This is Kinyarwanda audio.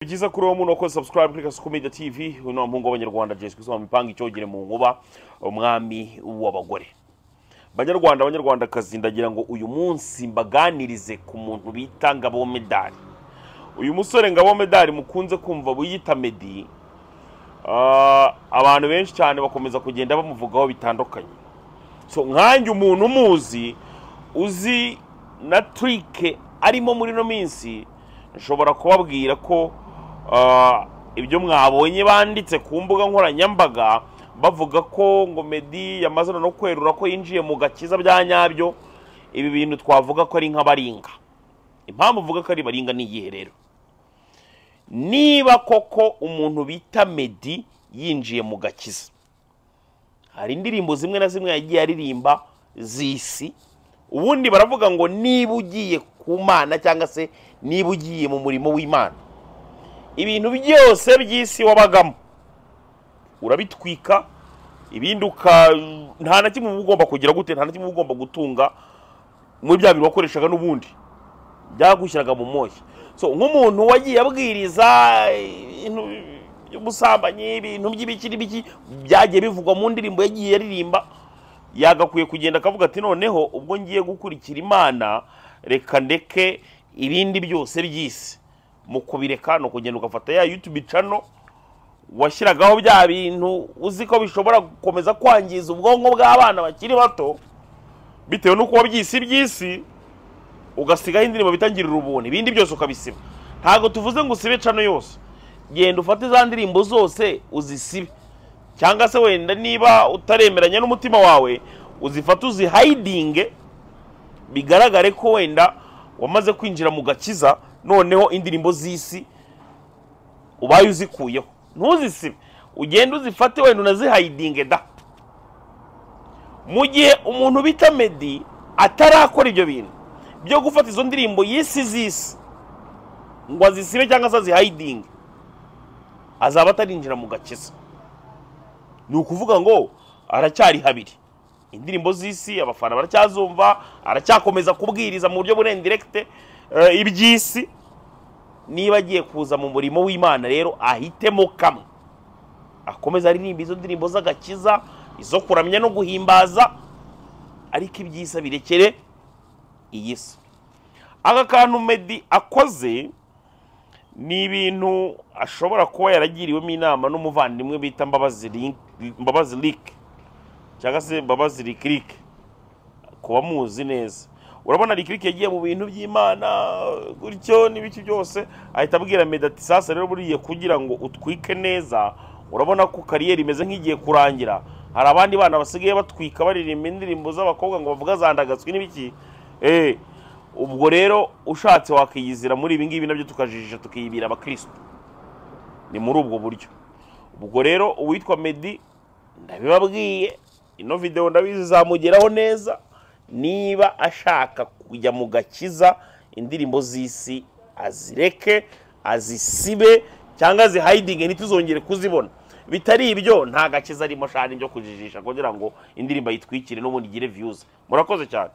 ni byiza kuri uwo muntu wakoze subscribe kuri kasuku media tv uyu ni wa muhungu w'abanyarwanda jesi kusoma mipanga icyogere mu nkuba umwami w'abagore banyarwanda abanyarwandakazi ndagira ngo uyu munsi mbaganirize ku muntu bita ngabo medali uyu musore ngabo medali mukunze kumva wiyita medi ah, abantu benshi cyane bakomeza kugenda bamuvugaho bitandukanye so nkanjye umuntu umuzi uzi na turike arimo muri ino minsi nshobora kubabwira ko ah, ibyo mwabonye banditse ku mbuga nkoranyambaga bavuga ko ngo medi yamaze no kwerura ko yinjiye mu gakiza bya nyabyo ibi bintu twavuga ko ari nk'abaringa impamvu uvuga ko ari baringa ni iyihe rero niba koko umuntu bita medi yinjiye mu gakiza hari indirimbo zimwe na zimwe yagiye aririmba z'isi ubundi baravuga ngo niba ugiye ku mana cyangwa se niba ugiye mu murimo w'imana ibintu byose by'isi wabagamo urabitwika ibindi uka nta na kimwe uba ugomba kugira gute nta na kimwe uba ugomba gutunga muri bya bintu wakoreshaga n'ubundi byagushyiraga mu moshya so nk'umuntu wagiye abwiriza ibintu by'ubusambanyi ibintu by'ibiki n'ibiki byagiye bivugwa mu ndirimbo yagiye aririmba yagakwiye kugenda akavuga ati noneho ubwo ngiye gukurikira imana reka ndeke ibindi byose by'isi mu kubireka ni ukugenda ugafata ya yutubi cano washyiragaho bya bintu uzi ko bishobora gukomeza kwangiza ubwonko bw'abana bakiri bato bitewe n'uko wabyise iby'isi ugasigaho indirimbo bitangirira ubuntu ibindi byose ukabisiba ntabwo tuvuze ngo usibe cano yose genda ufate za ndirimbo zose uzisibe cyangwa se wenda niba utaremeranya n'umutima wawe uzifate uzihayidinge bigaragare ko wenda wamaze kwinjira mu gakiza noneho indirimbo z'isi ubaye uzikuyeho ntuzisibe ugende uzifate wenda unazihayidinge da mu gihe umuntu bita medi atarakora ibyo bintu byo gufata izo ndirimbo y'isi z'isi ngo azisibe cyangwa se azihayidinge azaba atarinjira mu gakiza ni ukuvuga ngo aracyari habiri indirimbo z'isi abafana baracyazumva aracyakomeza kubwiriza mu buryo burendirekite iby'isi niba agiye kuza mu murimo w'imana rero ahitemo kamwe akomeza aririmba izo ndirimbo z'agakiza izo kuramya no guhimbaza ariko iby'isi birekere iyi si aka kantu medi akoze ni ibintu ashobora kuba yaragiriwemo inama n'umuvandimwe bita mbabazi Link- mbabazi rike cyangwa se mbabazi rikirike kuba muzi neza urabona rikirike yagiye mu bintu by'imana gutyo n'ibiki byose ahita abwira medi ati sasa rero buriya kugira ngo utwike neza urabona ko kariyeri imeze nk'igiye kurangira hari abandi bana basigaye batwika baririmba indirimbo z'abakobwa ngo bavuga zandagatswe n'ibiki Eh, ubwo rero ushatse wakiyizira muri ibi ngibi nabyo tukajijisha tukiyibira abakirisitu ni muri ubwo buryo ubwo rero uwitwa medi ndabibabwiye ino videwo ndabizi izamugeraho neza niba ashaka kujya mu gakiza indirimbo z'isi azireke azisibe cyangwa azihayidinge ntituzongere kuzibona bitari ibyo nta gakiza arimo shani byo kujijisha kugira ngo indirimbo ayitwikire n'ubundi igire viyuzi murakoze cyane